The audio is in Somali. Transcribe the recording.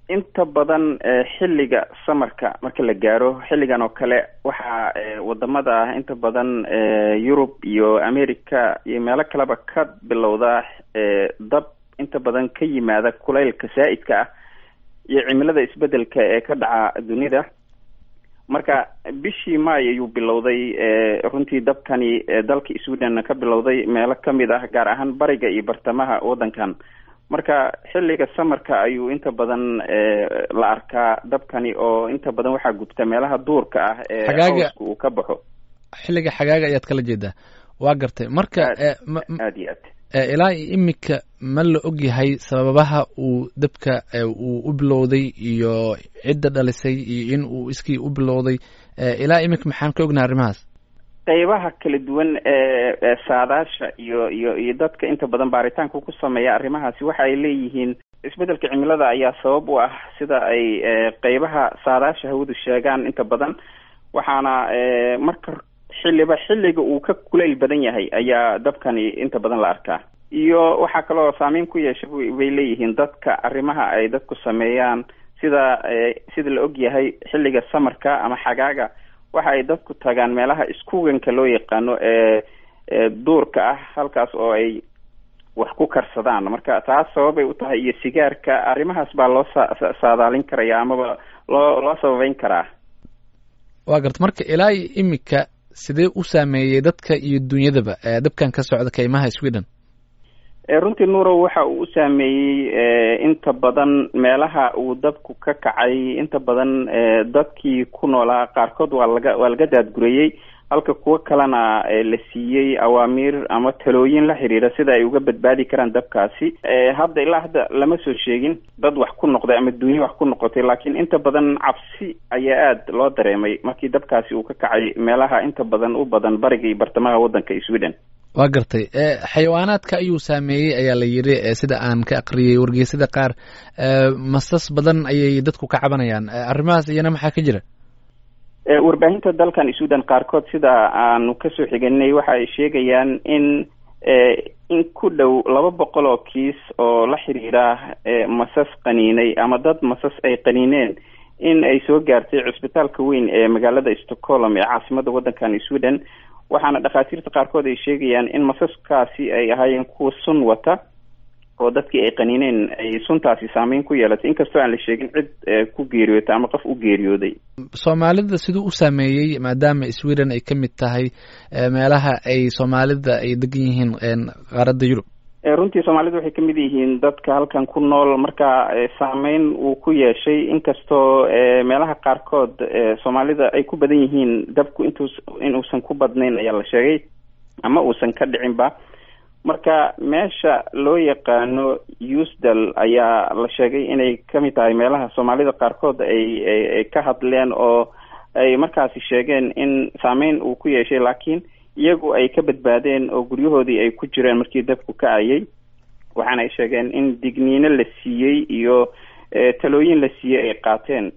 inta badan xilliga samarka marka la gaaro xilligan oo kale waxaa wadamada ah inta badan yurub iyo america iyo meelo kaleba ka bilowda dab inta badan ka yimaada kulaylka saa-idka ah iyo cimilada isbedelka ee ka dhaca dunida marka bishii maay ayuu bilowday runtii dabkani dalka sweden ka bilowday meelo kamid ah gaar ahaan bariga iyo bartamaha waddankan marka xilliga samarka ayuu inta badan la arkaa dabkani oo inta badan waxaa gubta meelaha duurka ah ee hooska uu ka baxo xilliga xagaaga ayaad kala jeedaa waa gartay marka aad iyo aad ilaa imika ma la og yahay sababaha uu dabka uu u bilowday iyo cidda dhalisay iyo in uu iskii u bilowday ilaa imika maxaan ka ognahay arrimahaas qeybaha kala duwan ee saadaasha iyo iyo iyo dadka inta badan baaritaanka ku sameeya arrimahaasi waxa ay leeyihiin isbedelka cimilada ayaa sabab u ah sida ay qeybaha saadaasha hawadu sheegaan inta badan waxaana marka xilliba xilliga uu ka kulayl badan yahay ayaa dabkani inta badan la arkaa iyo waxaa kaloo saameyn ku yeesha bay leeyihiin dadka arrimaha ay dadku sameeyaan sida sida la og yahay xilliga samarka ama xagaaga waxa ay dadku tagaan meelaha iskuganka loo yaqaano ee duurka ah halkaas oo ay wax ku karsadaan marka taas sababay u tahay iyo sigaarka arrimahaas baa loo sa saadaalin karaya amaba loo loo sababeyn karaa waa garta marka ilaa iyo imika sidee u saameeyey dadka iyo dunyadaba dabkan ka socda kaymaha sweden runtii nuurow waxa uu u saameeyey inta badan meelaha uu dabku ka kacay inta badan dadkii ku noolaa qaarkood waa laga waa laga daadgurayey halka kuwo kalena la siiyey awaamiir ama talooyin la xiriira sida ay uga badbaadi karaan dabkaasi hadda ilaa hadda lama soo sheegin dad wax ku noqday ama dunya wax ku noqotay laakiin inta badan cabsi ayaa aada loo dareemay markii dabkaasi uu ka kacay meelaha inta badan u badan bariga iyo bartamaha waddanka sweden waa gartay xayawaanaadka ayuu saameeyey ayaa la yidhi sida aan ka aqriyay wargeysada qaar masas badan ayay dadku ka cabanayaan arrimahaas iyana maxaa ka jira warbaahinta dalkan sweden qaarkood sida aanu kasoo xiganay waxa ay sheegayaan in in ku dhow laba boqol oo kiis oo la xiriira masas qaniinay ama dad masas ay qaniineen in ay soo gaartay cusbitaalka weyn ee magaalada stockholm ee caasimada waddankan sweden waxaana dhakhaatiirta qaarkood ay sheegayaan in masaskaasi ay ahaayeen kuwa sun wata oo dadkii ay qaniineen ay suntaasi saameyn ku yeelatay inkastoo aan la sheegin cid ku geeriyootay ama qof u geeriyooday soomaalida siduu u saameeyey maadaama sweden ay ka mid tahay meelaha ay soomaalida ay degan yihiin qaaradda yurub runtii soomaalida waxay kamid yihiin dadka halkan ku nool marka saameyn uu ku yeeshay inkastoo meelaha qaarkood soomaalida ay ku badan yihiin dabku intus inuusan ku badnayn ayaa la sheegay ama uusan ka dhicinba marka meesha loo yaqaano usdal ayaa la sheegay inay kamid tahay meelaha soomaalida qaarkood ay ka hadleen oo ay markaasi sheegeen in saameyn uu ku yeeshay laakiin iyagu ay ka badbaadeen oo guryahoodii ay ku jireen markii dabku ka ayay waxaana ay sheegeen in digniino la siiyey iyo talooyin la siiyey ay qaateen